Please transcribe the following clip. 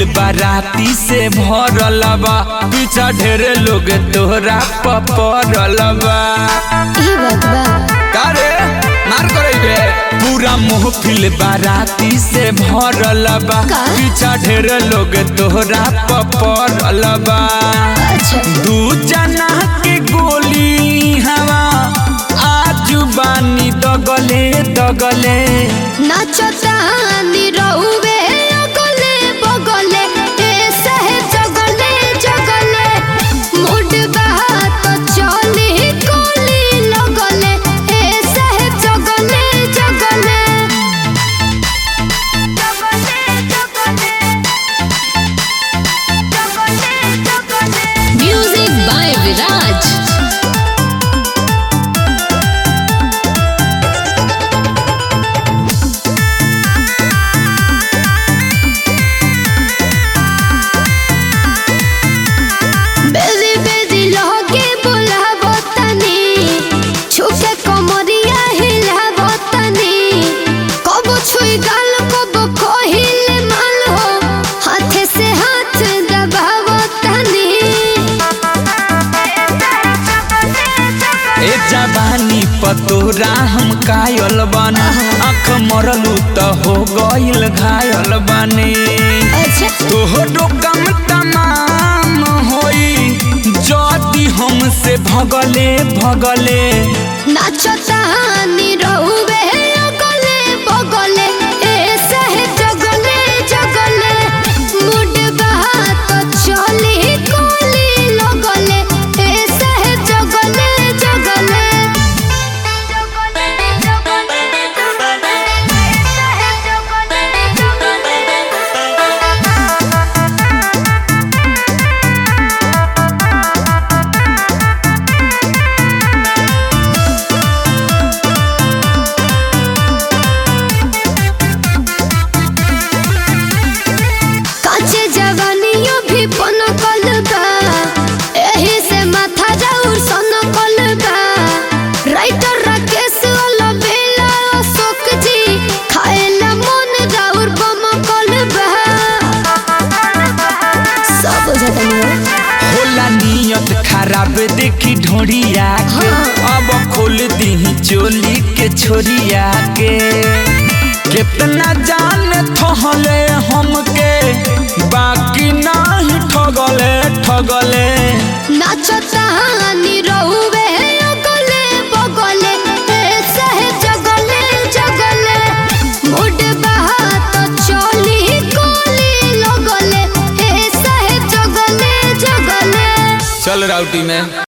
बाराती से भरल बा पीछा ढेरे लोग तोहरा पपरल बा ई बात बा कारे मार करैबे पूरा महफिल बाराती से भरल बा का? पीछा ढेरे लोग तोहरा पपरल बा अच्छा दू जना के गोली हवा आजू बानी दगले दगले नाचता निरहुवे अगले बगले ए सहे जगले जगले मुड बहा तो चली कोली लगले ए सहे जगले जगले म्यूजिक बाय विराज बेजी बेजी लहके बुलाबो तनी छुके कमरिया हिलाबो तनी कबो छुई गाल कबो कहिले माल हो हाथे से हाथ दबाबो तनी ए जवानी पतोरा हम कायल बानी आँख मरलू त हो गइल घायल बानी अच्छा तोहरो कम तमाम होई जदी हमसे भगले भगले नाचता निरहुवे अगले बगले ए सहे जगले जगले मुड बहा तो चली कोली लगले ए सहे जगले जगले काचे जवानियों भी पन बा एही से माथा जाऊर सन बा राइटर राकेश अलबेला अशोक जी खाएला मन जाऊर बम बा सब बुझता नहीं होला नियत खराब देखी ढोड़िया के अब खोल दी चोली के छोरिया के कितना जान थहले हमके बाकी नहीं ठगले ठगले नाचता निरहुवे अगले बगले ए सहे जगले जगले मुड बहा तो चली कोली लगले ए सहे जगले जगले चल राउटी में